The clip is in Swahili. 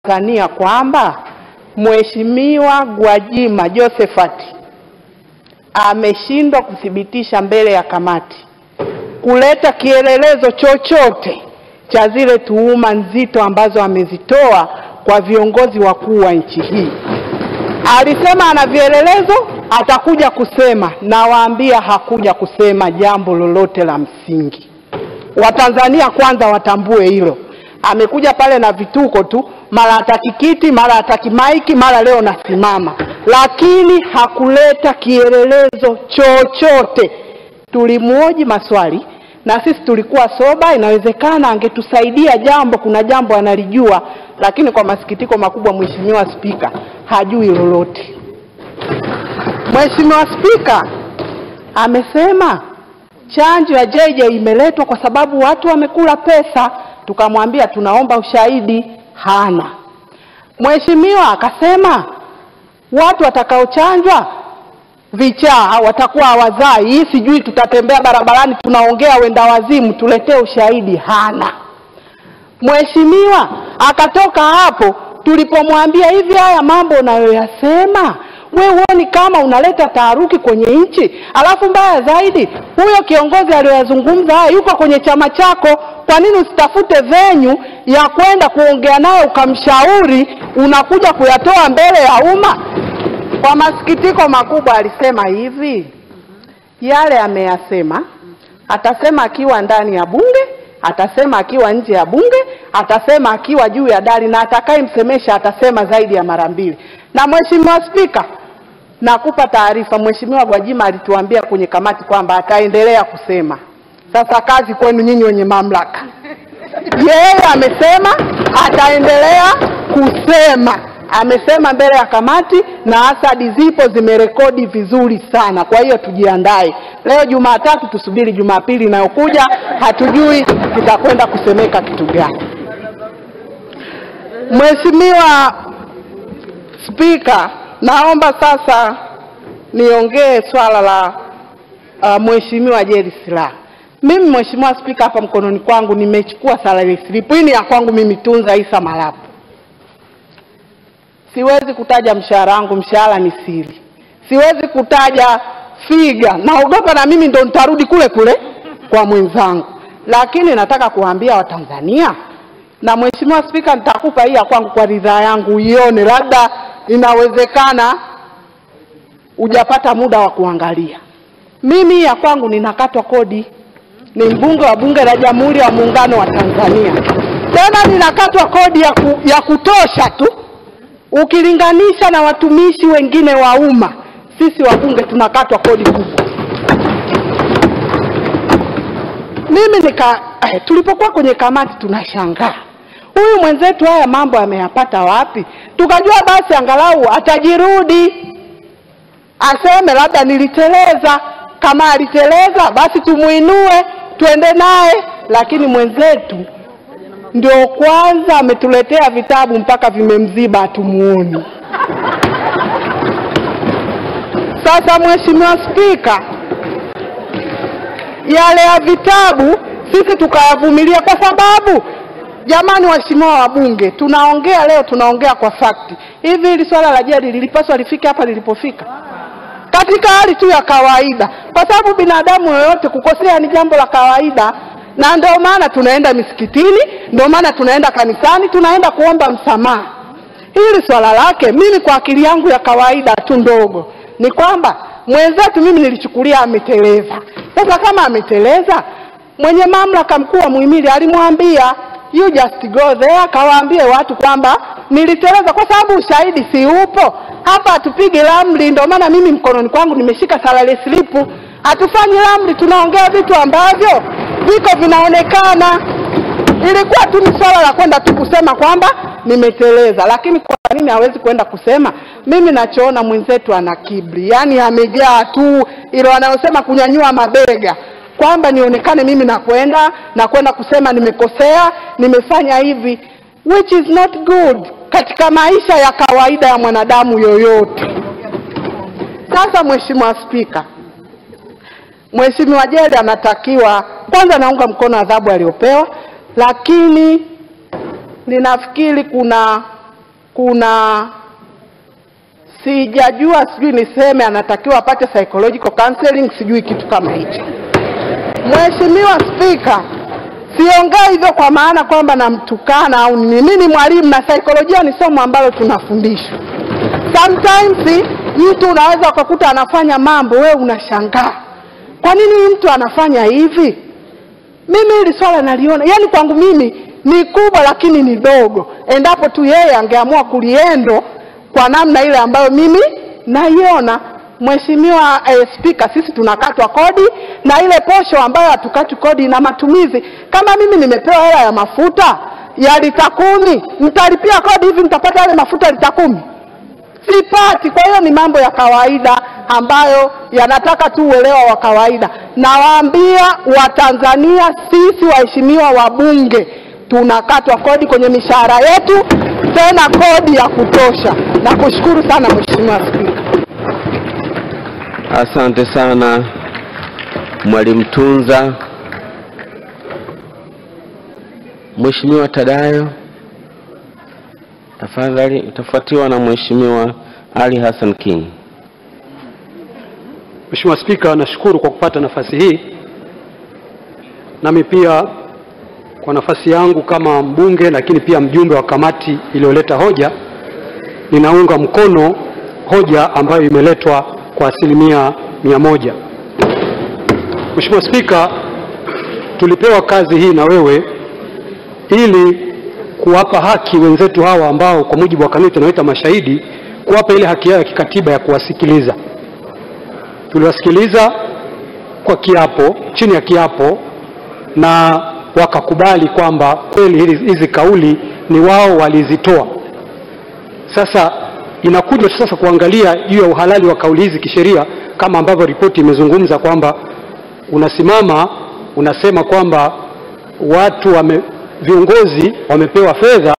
Tanzania kwamba Mheshimiwa Gwajima Josephat ameshindwa kuthibitisha mbele ya kamati kuleta kielelezo chochote cha zile tuhuma nzito ambazo amezitoa kwa viongozi wakuu wa nchi hii. Alisema ana vielelezo, atakuja kusema. Nawaambia hakuja kusema jambo lolote la msingi. Watanzania kwanza watambue hilo. Amekuja pale na vituko tu, mara hataki kiti, mara hataki maiki, mara leo nasimama, lakini hakuleta kielelezo chochote. Tulimwoji maswali na sisi tulikuwa soba, inawezekana angetusaidia jambo, kuna jambo analijua, lakini kwa masikitiko makubwa, Mheshimiwa Spika hajui lolote. Mheshimiwa Spika amesema chanjo ya JJ imeletwa kwa sababu watu wamekula pesa. Tukamwambia tunaomba ushahidi, hana. Mheshimiwa akasema watu watakaochanjwa vichaa watakuwa hawazai, hii sijui tutatembea barabarani tunaongea wenda wazimu, tuletee ushahidi, hana. Mheshimiwa akatoka hapo, tulipomwambia hivi, haya mambo unayoyasema we huoni kama unaleta taharuki kwenye nchi? Alafu mbaya zaidi, huyo kiongozi aliyoyazungumza haya yuko kwenye chama chako. Kwa nini usitafute venyu ya kwenda kuongea naye ukamshauri, unakuja kuyatoa mbele ya umma? Kwa masikitiko makubwa alisema hivi, yale ameyasema, atasema akiwa ndani ya bunge, atasema akiwa nje ya bunge, atasema akiwa juu ya dari, na atakayemsemesha atasema zaidi ya mara mbili. Na Mheshimiwa Spika, nakupa taarifa, Mheshimiwa Gwajima alituambia kwenye kamati kwamba ataendelea kusema. Sasa kazi kwenu nyinyi wenye mamlaka. Yeye amesema ataendelea kusema amesema mbele ya kamati na asadi zipo zimerekodi vizuri sana. Kwa hiyo tujiandae, leo Jumatatu tusubiri Jumapili inayokuja, hatujui tutakwenda kusemeka kitu gani. Mheshimiwa Spika, naomba sasa niongee swala la uh, Mheshimiwa Jerry Silaa. Mimi Mheshimiwa Spika, hapa mkononi kwangu nimechukua salary slip. Hii ni ya kwangu mimi Tunza Isa Malapu. Siwezi kutaja mshahara wangu, mshahara ni siri. Siwezi kutaja figa, naogopa na mimi ndo nitarudi kule kule kwa mwenzangu, lakini nataka kuwaambia Watanzania na Mheshimiwa Spika, nitakupa hii ya kwangu kwa ridhaa yangu uione, labda inawezekana hujapata muda wa kuangalia. Mimi hii ya kwangu ninakatwa kodi, ni mbunge wa Bunge la Jamhuri ya Muungano wa Tanzania, tena ninakatwa kodi ya, ku, ya kutosha tu ukilinganisha na watumishi wengine wa umma. Sisi wabunge tunakatwa kodi kubwa. Mimi nika eh, tulipokuwa kwenye kamati tunashangaa huyu mwenzetu haya mambo ameyapata wapi? Tukajua basi angalau atajirudi aseme labda niliteleza. Kama aliteleza basi tumuinue tuende naye, lakini mwenzetu ndio kwanza ametuletea vitabu mpaka vimemziba, hatumuoni. Sasa Mheshimiwa Spika, yale ya vitabu sisi tukayavumilia kwa sababu jamani, waheshimiwa wabunge, tunaongea leo, tunaongea kwa fakti. Hivi hili swala la jadi lilipaswa lifike hapa lilipofika katika hali tu ya kawaida, kwa sababu binadamu yoyote kukosea ni jambo la kawaida, na ndio maana tunaenda misikitini, ndio maana tunaenda kanisani, tunaenda kuomba msamaha. Hili swala lake, mimi kwa akili yangu ya kawaida tu ndogo, ni kwamba mwenzetu mimi nilichukulia ameteleza. Sasa kama ameteleza, mwenye mamlaka mkuu wa muhimili alimwambia you just go there, kawaambie watu kwamba niliteleza, kwa sababu ushahidi si upo hapa. Hatupigi ramli, ndio maana mimi mkononi kwangu nimeshika salary slip. Hatufanyi ramli, tunaongea vitu ambavyo viko vinaonekana. Ilikuwa tu ni swala la kwenda tu kusema kwamba nimeteleza, lakini kwa nini hawezi kwenda kusema? Mimi nachoona mwenzetu ana kiburi, yaani amejaa tu ilo anayosema kunyanyua mabega kwamba nionekane mimi nakwenda na kwenda kusema nimekosea, nimefanya hivi, which is not good katika maisha ya kawaida ya mwanadamu yoyote. Sasa Mheshimiwa Spika, Mheshimiwa Jerry anatakiwa kwanza, naunga mkono adhabu aliyopewa, lakini ninafikiri kuna kuna sijajua, sijui niseme anatakiwa apate psychological counseling, sijui kitu kama hicho. Mheshimiwa Spika, siongei hivyo kwa maana kwamba namtukana au nini. Mimi ni mwalimu na saikolojia ni somo ambalo tunafundishwa. Sometimes mtu unaweza ukakuta anafanya mambo, wewe unashangaa kwa nini huyu mtu anafanya hivi. Mimi hili swala naliona, yani kwangu mimi ni kubwa, lakini ni dogo, endapo tu yeye angeamua kuliendo kwa namna ile ambayo mimi naiona. Mheshimiwa eh, Spika, sisi tunakatwa kodi na ile posho ambayo hatukati kodi na matumizi. Kama mimi nimepewa hela ya mafuta ya lita kumi, nitalipia kodi hivi, nitapata yale mafuta lita kumi? Sipati. Kwa hiyo ni mambo ya kawaida ambayo yanataka tu uelewa wa kawaida. Nawaambia Watanzania, sisi waheshimiwa wabunge tunakatwa kodi kwenye mishahara yetu, tena kodi ya kutosha. Nakushukuru sana Mheshimiwa Spika. Asante sana Mwalimu Tunza. Mheshimiwa Tadayo, tafadhali, utafuatiwa na Mheshimiwa Ali Hassan King. Mheshimiwa Spika, nashukuru kwa kupata nafasi hii. Nami pia kwa nafasi yangu kama mbunge, lakini pia mjumbe wa kamati iliyoleta hoja, ninaunga mkono hoja ambayo imeletwa kwa asilimia mia moja. Mheshimiwa Spika, tulipewa kazi hii na wewe ili kuwapa haki wenzetu hawa ambao kwa mujibu wa kanuni tunaita mashahidi, kuwapa ile haki yao ya kikatiba ya kuwasikiliza. Tuliwasikiliza kwa kiapo, chini ya kiapo, na wakakubali kwamba kweli hizi hizi kauli ni wao walizitoa. Sasa inakuja sasa kuangalia juu ya uhalali wa kauli hizi kisheria, kama ambavyo ripoti imezungumza kwamba unasimama unasema kwamba watu wame, viongozi wamepewa fedha